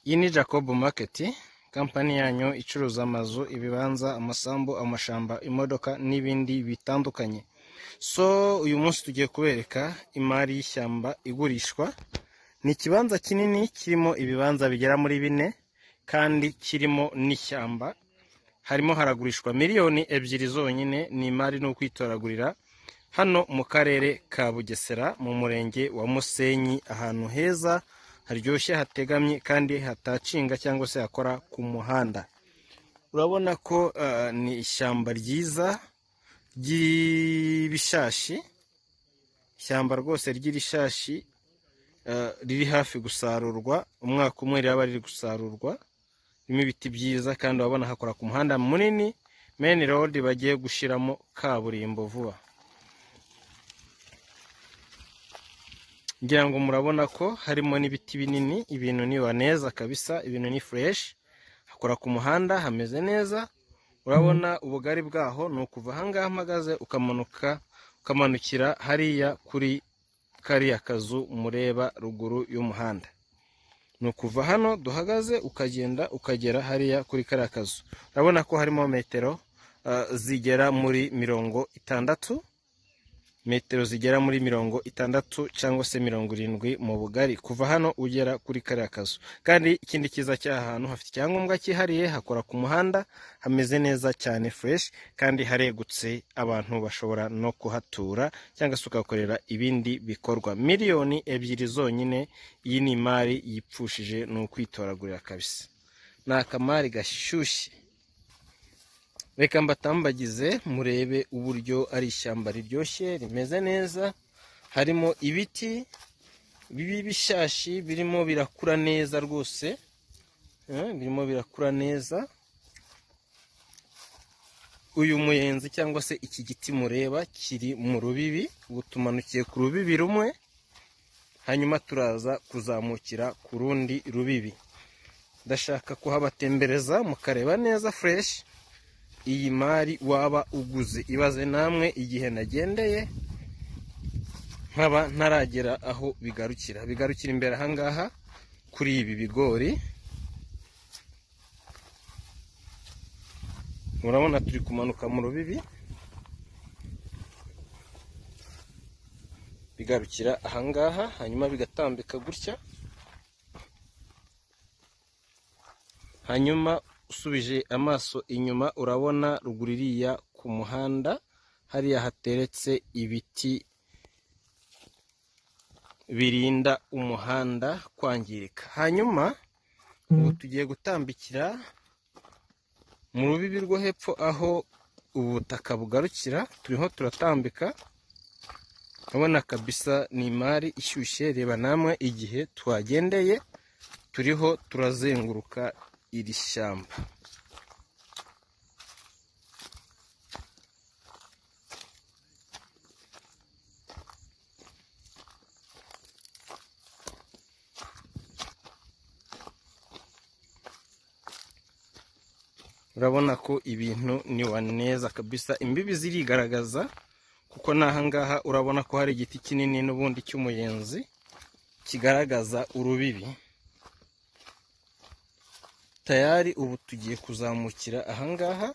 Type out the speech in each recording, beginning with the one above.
Iyi ni Jacob Market kampani yanyu icuruza amazu ibibanza amasambu amashamba imodoka n'ibindi bitandukanye so uyu munsi tugiye kubereka imari y'ishyamba igurishwa ni ikibanza kinini kirimo ibibanza bigera muri bine kandi kirimo n'ishyamba harimo haragurishwa miliyoni ebyiri zonyine ni imari ni ukwitoragurira hano mu karere ka bugesera mu murenge wa musenyi ahantu heza haryoshye hategamye kandi hatacinga cyangwa se hakora ku muhanda urabona ko eh, ni ishyamba ryiza ry'ibishashi ishyamba rwose ry'irishashi eh, riri hafi gusarurwa umwaka umwe riraba riri gusarurwa ririmo ibiti byiza kandi urabona hakora ku muhanda munini main road bagiye gushyiramo kaburimbo vuba ngira ngo murabona ko harimo n'ibiti binini ibintu ni baneza kabisa ibintu ni fresh hakora ku muhanda hameze neza urabona ubugari bwaho ni ukuva ahangaha mpagaze ukamanuka ukamanukira hariya kuri kariya kazu mureba ruguru y'umuhanda ni ukuva hano duhagaze ukagenda ukagera hariya kuri kariya kazu urabona ko harimo metero eh, zigera muri mirongo itandatu metero zigera muri mirongo itandatu cyangwa se mirongo irindwi mu bugari kuva hano ugera kuri kariya kazu kandi ikindi cyiza cy'aha hantu hafite icyangombwa cyihariye hakora ku muhanda hameze neza cyane fureshi kandi haregutse abantu bashobora no kuhatura cyangwa se ukahakorera ibindi bikorwa miliyoni ebyiri zonyine iyi ni imari yipfushije ni ukwitoragurira kabisa ni akamari gashyushye reka mbatambagize murebe uburyo ari ishyamba riryoshye rimeze neza harimo ibiti bibi bishashi birimo birakura neza rwose eh, birimo birakura neza uyu muyenzi cyangwa se iki giti mureba kiri mu rubibi ubu tumanukiye ku rubibi rumwe hanyuma turaza kuzamukira ku rundi rubibi ndashaka kuhabatembereza mukareba neza fureshi iyi mari waba uguze ibaze namwe igihe nagendeye nkaba ntaragera aho bigarukira bigarukira imbere ahangaha kuri ibi bigori murabona turi kumanuka mu rubibi bigarukira ahangaha hanyuma bigatambika gutya hanyuma usubije amaso inyuma urabona ruguru iriya ku muhanda hariya hateretse ibiti birinda umuhanda kwangirika hanyuma ubu tugiye gutambikira mu rubibi rwo hepfo aho ubutaka bugarukira turiho turatambika urabona kabisa ni imari ishyushye reba namwe igihe twagendeye turiho turazenguruka iri shyamba urabona ko ibintu ni waneza kabisa imbibi zirigaragaza kuko n'ahangaha urabona ko hari igiti kinini n'ubundi cy'umuyenzi kigaragaza urubibi tayari ubu tugiye kuzamukira ahangaha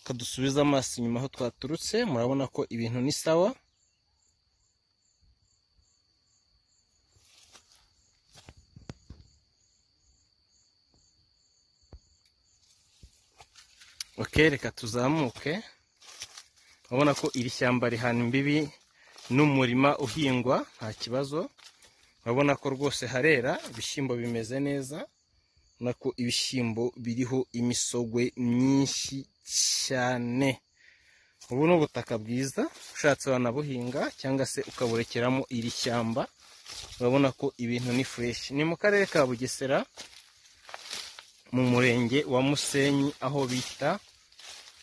kadusubiza amaso inyuma aho twaturutse murabona ko ibintu ni sawa ok reka tuzamuke urabona ko iri shyamba rihana imbibi n'umurima uhingwa nta kibazo urabona ko rwose harera ibishyimbo bimeze neza urabona ko ibishyimbo biriho imisogwe myinshi cyane ubu ni ubutaka bwiza ushatse wanabuhinga cyangwa se ukaburekeramo iri shyamba urabona ko ibintu ni fureshi ni mu karere ka bugesera mu murenge wa musenyi aho bita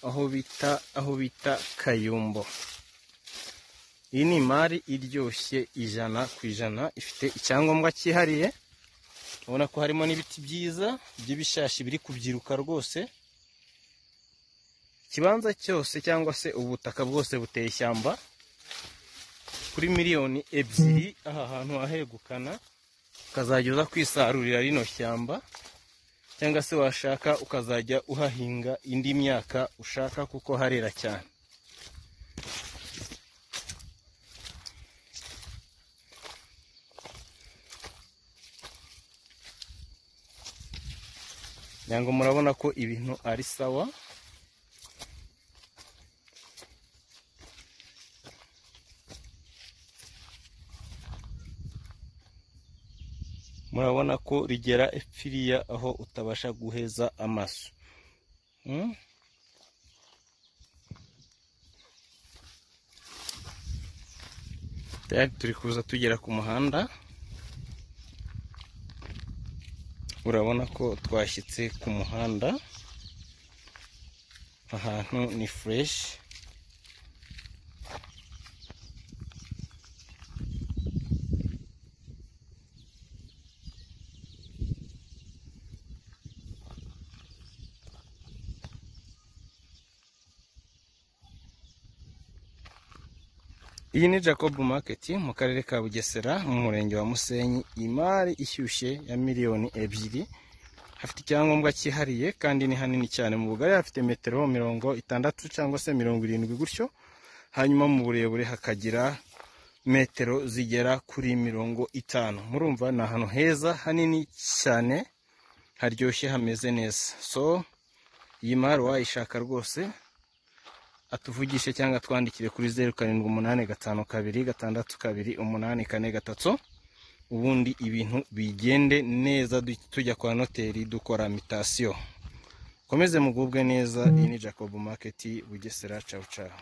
aho bita aho bita kayumbo iyi ni imari iryoshye ijana ku ijana ifite icyangombwa cyihariye ubona ko harimo n'ibiti byiza by'ibishashi biri kubyiruka rwose ikibanza cyose cyangwa se ubutaka bwose buteye ishyamba kuri miliyoni ebyiri aha hantu hahegukana ukazajya uza kwisarurira rino shyamba cyangwa se washaka ukazajya uhahinga indi myaka ushaka kuko harera cyane nyango murabona ko ibintu ari sawa murabona ko rigera epfiriya aho utabasha guheza amaso Hmm? Tayari turi kuza tugera ku muhanda urabona ko twashyitse ku muhanda ahantu ni fureshi iyi ni jacob market mu karere ka bugesera mu murenge wa musenyi imari ishyushye ya miliyoni ebyiri hafite icyangombwa cyihariye kandi ni hanini cyane mu bugari hafite metero mirongo itandatu cyangwa se mirongo irindwi gutyo hanyuma mu burebure hakagira metero zigera kuri mirongo itanu murumva ni ahantu heza hanini cyane haryoshye hameze neza so iyi mari wayishaka rwose atuvugishe cyangwa atwandikire kuri zeru karindwi umunani gatanu kabiri gatandatu kabiri umunani kane gatatu ubundi ibintu bigende neza du- tujya kwa noteri dukora mitasiyo komeze mugubwe neza iyi ni jacob market bugesera cawu cawu